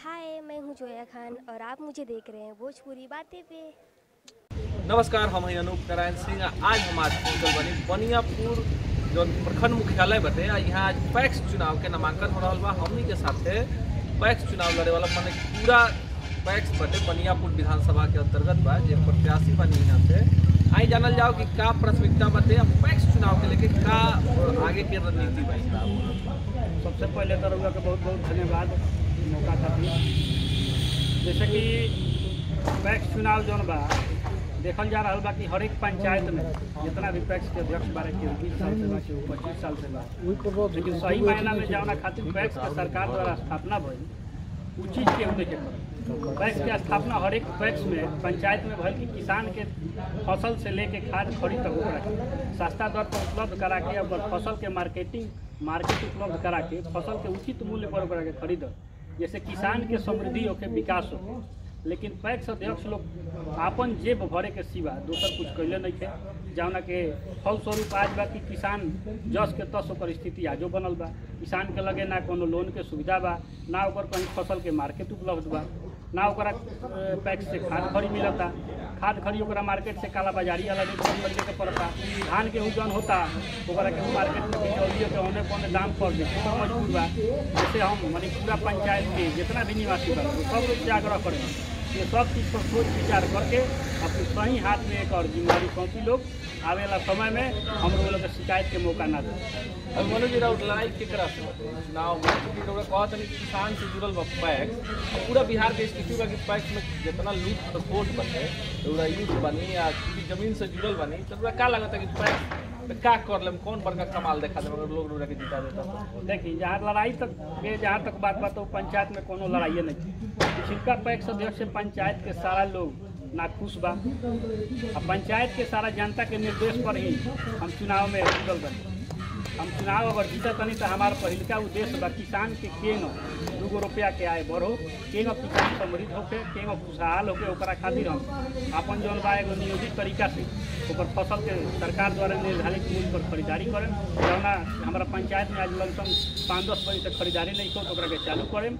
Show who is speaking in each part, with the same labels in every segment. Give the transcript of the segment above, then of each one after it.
Speaker 1: हाय मैं हूँ जोया खान और आप मुझे देख रहे हैं भोजपुरी बातें पे
Speaker 2: नमस्कार हम हैं अनूप नारायण सिंह आज हम आज पहुंचल बनी बनियापुर जौन प्रखंड मुख्यालय बटे आ यहाँ आज पैक्स चुनाव के नामांकन हो रहा बा हमनी के साथे पैक्स चुनाव लड़े वाला माने पूरा पैक्स बटे बनियापुर विधानसभा के अंतर्गत बा जे प्रत्याशी बनी यहाँ से आई जानल जाओ कि का प्राथमिकता बटे आ पैक्स चुनाव के लेके का आगे के रणनीति बा इसका
Speaker 3: सबसे पहले तो रउआ के बहुत बहुत धन्यवाद मौका खातिर जैसे कि पैक्स चुनाव जौन बा देखल जा रहा बा कि हर एक पंचायत में जितना भी पैक्स के अध्यक्ष बारे केहू बीस साल से बा केहू पच्चीस साल से बा लेकिन सही मायना में जावना खातिर पैक्स के सरकार द्वारा स्थापना भइल उ चीज़ केहू नहीं के करल पैक्स के स्थापना हर एक पैक्स में पंचायत में भइल कि किसान के फसल से लेके खाद खरीद तक ओकरा के सस्ता दर पर उपलब्ध करा के ओकर फसल के मार्केटिंग मार्केट उपलब्ध करा के फसल के उचित मूल्य पर ओकरा के खरीद जैसे किसान के समृद्धि होके विकास होके लेकिन पैक्स अध्यक्ष लोग आपन जेब भरे के सिवा दोसर कुछ कैले नहीं थे जौना के फलस्वरूप आज बा कि किसान जस के तस ओकर स्थिति आजो बनल बा किसान के लगे ना कोनो लोन के सुविधा बा ना ओकर कहीं फसल के मार्केट उपलब्ध बा ना ओकरा अ, पैक्स से खाद खरी मिलता खाद खरी ओकरा मार्केट से काला बाजारी अलग खरीदे के पड़ता धान गेहूँ जौन होता ओकरा के मार्केट में बिचौलियों के औने पौने दाम पर बेचे पर मजबूर बा जैसे हम माने पूरा पंचायत के जितना भी निवासी बा वो सब लोग से आग्रह करें ये सब चीज़ पर सोच विचार करके अपने सही हाथ में एक और जिम्मेदारी सौंपी लोग आवे वाला समय में हम लोग के शिकायत के मौका ना दे
Speaker 2: अब मनोज जी राउत लड़ाई केकरा से बटे चुनाव में क्योंकि रउआ कहत हनी किसान से जुड़ल बा पैक्स अब पूरा बिहार के स्थिति बा कि पैक्स में जितना लूट खसोट बटे रउरा यूथ बनी या किसी जमीन से जुड़ल बनी तो रउरा का लगता है कि पैक्स में का कर लेम कौन बड़का कमाल देखा देम अगर लोग रउरा के जिता देता तो?
Speaker 3: देखिए जहाँ लड़ाई तक के जहाँ तक बात बा तो पंचायत में कोनो लड़ाइए नहीं थी पिछलका पैक्स अध्यक्ष से पंचायत के सारा लोग नाखुश बा आ पंचायत के सारा जनता के निर्देश पर ही हम चुनाव में जुटल बनी हम चुनाव अगर जीतत तनी तो हमार पहिलका उद्देश्य बा किसान के केंग दूगो रुपया के आय बढ़ो केंग किसान समृद्ध होके केंग खुशहाल होके ओकरा खातिर हम अपन जौन बा एगो नियोजित तरीका से ओकर फसल के सरकार द्वारा निर्धारित मूल्य पर खरीदारी करें जौना हमारा पंचायत में आज लमसम पाँच दस बजे से खरीदारी नहीं हो तो ओकरा के चालू करें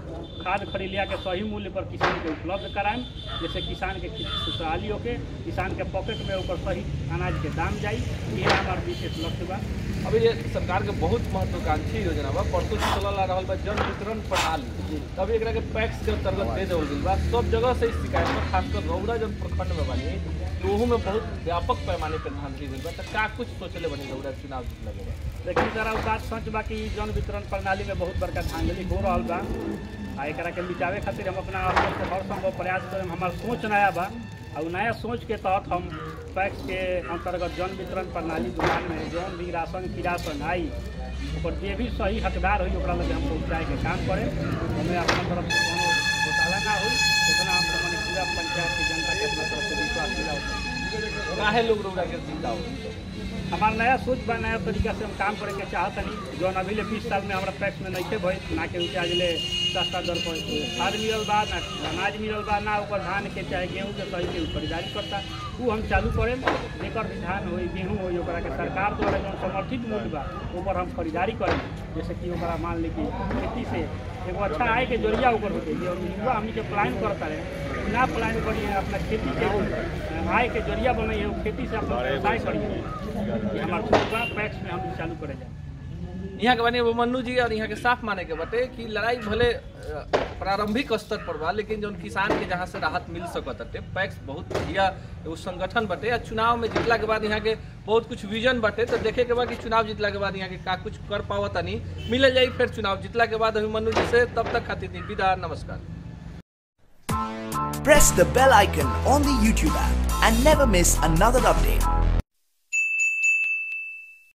Speaker 3: खाद खरीद लिया के सही मूल्य पर किसान के उपलब्ध कराएं जैसे किसान के खुशहाली होके किसान के पॉकेट में ओकर सही अनाज के दाम जाई ये हमार विशेष लक्ष्य बा
Speaker 2: अभी ये सरकार के बहुत महत्वाकांक्षी योजना बा परसों से चलल आ रहल बा जन वितरण प्रणाली तभी एकरा के पैक्स के अंतर्गत दे देवल गइल बा सब जगह से इस शिकायत बा खासकर रौरा जन प्रखंड में बनी तो ओहू में बहुत व्यापक पैमाने पर ध्यान दी गइल बा तो का कुछ सोचले बनी रौरा चुनाव जीतला के बाद
Speaker 3: लेकिन जरा उ बात सच बा कि जन वितरण प्रणाली में बहुत बड़का धांधली हो रहल बा आ एकरा के मिटावे खातिर हम अपना स्तर से हर संभव प्रयास करें हमार सोच नया बा और नया सोच के तहत हम पैक्स के अंतर्गत जन वितरण प्रणाली दुकान में जौन भी राशन किरासन आई ओकर जे भी सही हकदार होई ओकरा लगे हम पहुँचाए के काम करें हमें अपना तरफ से कोनो घोटाला ना होई इतना हम मने पूरा पंचायत की जनता के अपना तरफ से विश्वास दिलाओ
Speaker 2: काहे लोग रौरा के जिताओ
Speaker 3: हमारा नया सोच बा नया तरीका से हम काम करे के चाहत हनी जौन अभी ले बीस साल में हमारा पैक्स में नहीं भइल ना के उनके आज ले सस्ता दर पर खाद मिलल बा ना अनाज मिलल बा ना ओकर धान के चाहे गेहूँ के सही के उ खरीदारी करता उ हम चालू करें जेकर भी धान होई गेहूँ होई ओकरा के सरकार द्वारा जौन समर्थित मूल्य बा ऊपर हम खरीदारी करें जैसे कि ओकरा मान ली कि खेती से एगो अच्छा आय के जरिया ओकर होते ये युवा हमनी के प्लान करता रहे ना प्लान करिए अपना खेती के एगो आय के जरिया बनाइए वो खेती से अपना व्यवसाय करिए ये हमारा सोच बा पैक्स में हम चालू करे जाए
Speaker 2: यहाँ के बनी मन्नू जी और यहाँ के साफ माने के बटे कि लड़ाई भले अ, प्रारंभिक स्तर पर बा लेकिन जौन किसान के जहाँ से राहत मिल सकत हटे पैक्स बहुत बढ़िया एगो संगठन बटे आ चुनाव में जीतला के बाद यहाँ के बहुत कुछ विजन बटे तो देखे के बाद कि चुनाव जीतला के बाद यहाँ के का कुछ कर पावत नहीं मिल जाई फिर चुनाव जीतला के बाद अभिमन्यु जी से तब तक खातिर दी विदा नमस्कार
Speaker 4: Press the bell icon on the YouTube app and never miss another update.